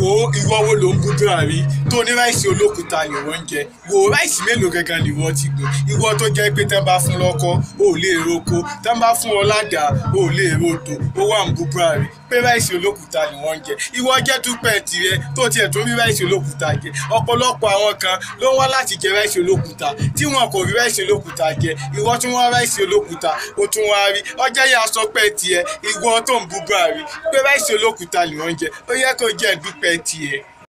wo ìwọ wo ló ń bú gàrí tó ní ráìsì olókùúta ni wọ́n ń jẹ wo ráìsì mélòó gangan ni wọ́n ti gbìn ìwọ tó jẹ́ pé tán bá fún lọ́kọ́ ò lè roko tán bá fún ọ ládàá ò lè rodò ó wà ń bú gàrí pé ráìsì olókùúta ni wọ́n ń jẹ ìwọ jẹ́ túpẹ̀ tirẹ̀ tó tiẹ̀ tó rí ráìsì olókùúta jẹ ọ̀pọ̀lọpọ̀ àwọn kan ló ń wá láti jẹ ráìsì olókùúta tí wọn kò rí ráìsì olókùúta jẹ ìwọ tún wá ráìsì olókùúta ó tún wá rí ọjà yà sọ pé tiẹ̀ ìwọ tó ń bú gàrí pé ráìsì olókùúta ni wọ́n ń jẹ ó yẹ kó jẹ́ dúpẹ́ tiẹ̀.